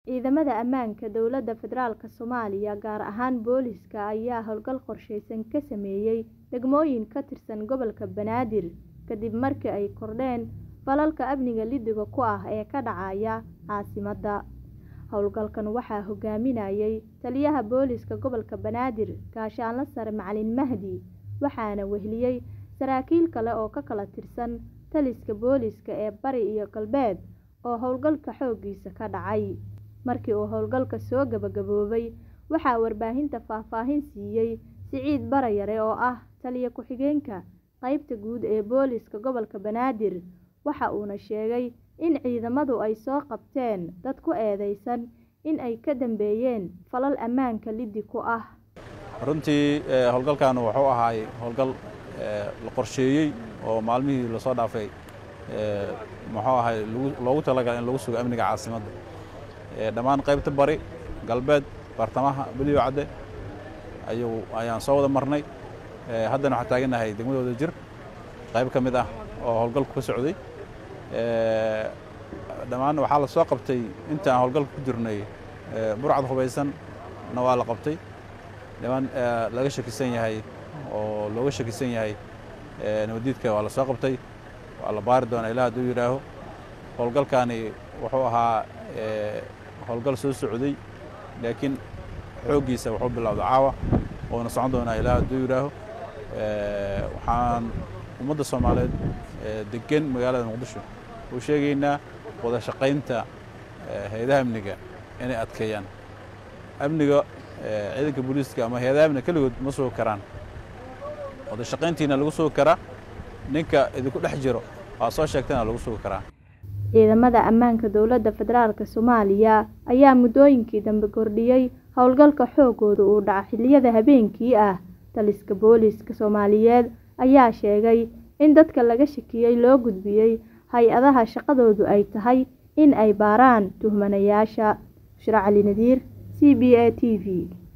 Ciidamada ammaanka dowladda federaalk Soomaaliya gaar ahaan booliiska ayaa howlgal qorsheysan ka sameeyay degmooyin ka tirsan gobolka Banaadir kadib markii ay kordheen falalka amniga liddiga ku ah ee ka dhacaya caasimadda. Howlgalkan waxaa hogaaminayay Taliyaha Booliiska Gobolka Banaadir Gaashaanle Sare Macalin Mahdi waxaana weheliyay saraakiil kale oo ka kala tirsan taliska booliiska ee Bari iyo Galbeed oo howlgalka xooggiisa ka dhacay. Markii uu howlgalka soo gabagaboobay waxaa warbaahinta faahfaahin siiyay Siciid Barayare oo ah Taliye ku-xigeenka qaybta guud ee booliiska gobolka Banaadir waxa uuna sheegay in ciidamadu ay soo qabteen dad ku eedeysan in ay ka dambeeyeen falal ammaanka liddi ku ah. runtii howlgalkan wuxuu ahaay howlgal la qorsheeyey oo maalmihii lasoo dhaafay muxuu ahay loogu talagalay in lagu sugo amniga caasimadda dhammaan qaybta bari galbeed bartamaha beliyo cadde ayuu ayaan soo wada marnay haddana waxaan taagannahay degmadooda jir qayb ka mid ah oo howlgalku ka socday dhammaan waxaa la soo qabtay inta aan howlgalka ku jirnay burcad hubaysan na waa la qabtay dhammaan laga shakisan yahay oo looga shakisan yahay nabadiidka waa la soo qabtay waa la baari doonaa ilaah hadduu yidhaaho howlgalkaani wuxuu ahaa howlgal soo socday laakiin xooggiisa wuxuu bilowda caawa oona socon doonaa ilaah hadduu yidhaaho waxaan ummadda soomaaliyeed degan magaalada muqdisho u sheegaynaa wada shaqaynta hay-adaha amniga inay adkeeyaan amniga ciidanka booliiska ama hay-adaha amniga keligood ma sugi karaan wada shaqayntiina lagu sugi karaa ninka idinku dhex jiro waa soo sheegtana lagu sugi karaa Ciidamada ammaanka dowladda federaalk Soomaaliya ayaa muddooyinkii dambe kordhiyay howlgalka xooggooda uu dhaca xilliyada habeenkii ah. Taliska booliiska Soomaaliyeed ayaa sheegay in dadka laga shakiyay loo gudbiyay hay-adaha shaqadoodu ay tahay in ay baaraan tuhmanayaasha. Bushra Cali Nadiir, C B A T V.